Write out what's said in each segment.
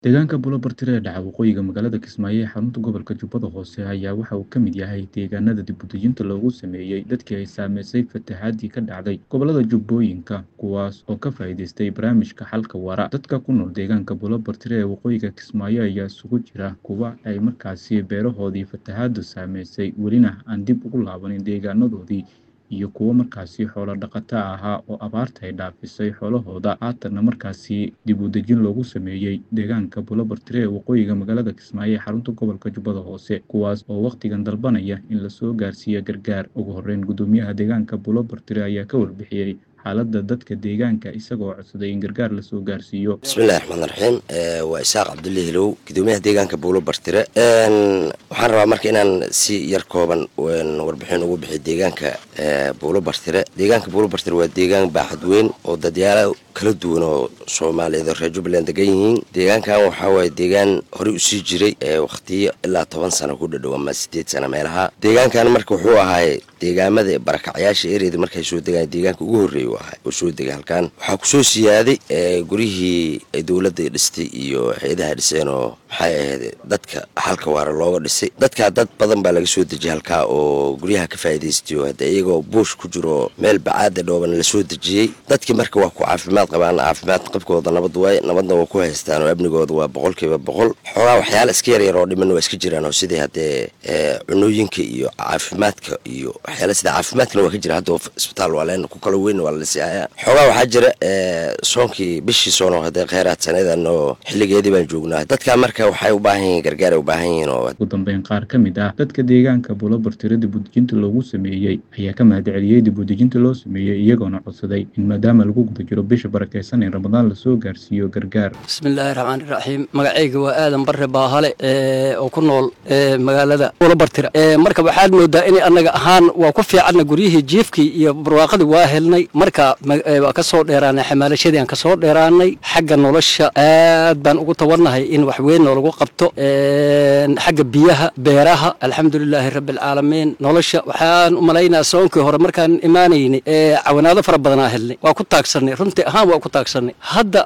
Deegaanka Bulobartire ee dhaca waqooyiga magaalada Kismaayo ee xarunta gobolka Jubbada Hoose ayaa waxa uu ka mid yahay deegaanada dib u dejinta loogu sameeyay dadkii ay saameysay fatahaadii ka dhacday gobollada Jubbooyinka kuwaas oo ka faa'iidaystay barnaamijka xalka waara. Dadka ku nool deegaanka Bulobartire ee waqooyiga Kismaayo ayaa isugu jira kuwa ay markaasi beerahoodii fatahaadu saameysay welina aan dib ugu laabanin deegaanadoodii iyo kuwo markaasi xoolo dhaqato ahaa oo abaarta ay dhaafisay xoolahooda haatanna markaasi dib u dejin loogu sameeyey deegaanka Bulobartire ee waqooyiga magaalada Kismaayo ee xarunta gobolka Jubbada Hoose kuwaas oo wakhtigan dalbanaya in lasoo gaarsiiyo gargaar. Ugu horreyn gudoomiyaha deegaanka Bulobartire ayaa ka warbixiyey xaaladda dadka deegaanka isagoo codsaday in gargaar lasoo gaarsiiyo. bismillahi raxmaan raxiim waa isaaq cabdulle hilow gudoomiyaha deegaanka buulo bartire waxaan rabaa marka inaan si yar kooban warbixin ugu bixiyo deegaanka buulo bartire deegaanka buulo bartire waa deegaan baaxad weyn oo dadyaalo kala duwan oo soomaaliyeed oo reer jubbaland degan yihiin deegaankan waxaa waaye deegaan horey usii jiray wakhtiyo ilaa toban sano ku dhadhow ama sideed sano meelaha deegaankan marka wuxuu ahaay deegaamada barakacyaasha ereeda markay soo degaan deegaanka ugu horreeya u ahay oo soo degay halkan waxaa kusoo siyaaday guryihii ay dowladda dhistay iyo hay-adaha dhiseen oo maxay ahayd dadka halka waara looga dhisay dadkaa dad badan baa laga soo dejiyay halkaa oo guryaha ka faa'iidaystay oo hadda iyagoo buush ku jiro meel bacaada dhooban lasoo dejiyey dadkii marka waa ku caafimaad qabaan caafimaad qabkooda nabad waay nabadna waa ku haystaan oo amnigooda waa boqolkiiba boqol xoogaa waxyaala iska yaryar oo dhiman waa iska jiraan oo sidii haddee cunooyinka iyo caafimaadka iyo waxyaala sida caafimaadkana waa ka jira hadda isbitaal waa leen ku kala weyn waa la dhisaya xoogaa waxaa jira soonkii bishii soon oo haddee kheyraad sanadan oo xilligeedii baan joognaa dadka marka waxay u baahan yihiin gargaar ay u baahan yihiin oo ugu dambeyn qaar ka mid ah dadka deegaanka Bulobartire dib u dejinta loogu sameeyey ayaa ka mahadceliyey dib u dejinta loo sameeyey iyagoona codsaday in maadaama lagu guda jiro bisha barakeysan ee ramadaan lasoo gaarsiiyo gargaar bismillaahi raxmaani raxiim magacayga waa aadan barre baahale oo ku nool magaalada bulobartire marka waxaad moodaa in annaga ahaan waa ku fiicanna guryihii jiifkii iyo barwaaqadii waa helnay marka waa ka soo dheeraanay xamaalashadii aan ka soo dheeraanay xagga nolosha aad baan ugu tawarnahay in wax weyn noolagu qabto xagga biyaha beeraha alxamdulilaahi rabbialcaalamiin nolosha waxaan u malaynaa soonkii hore markaan imaanaynay cawanaado fara badanaa helnay waa ku taagsanay runtii ahaan waa ku taagsanay hadda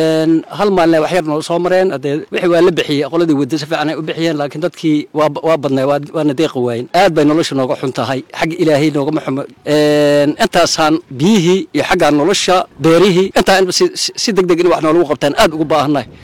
hal maalina wax yar noo soo mareen hadee wixii waa la bixiyey qoladii wadda si fiican ay u bixiyeen laakiin dadkii waa badnay waana deeqi waayen aad bay nolosha nooga xun tahay xagga ilaahay noogama xumo intaasaan biyihii iyo xagga nolosha beerihii intaa si deg deg in wax noolagu qabtaan aad ugu baahannahay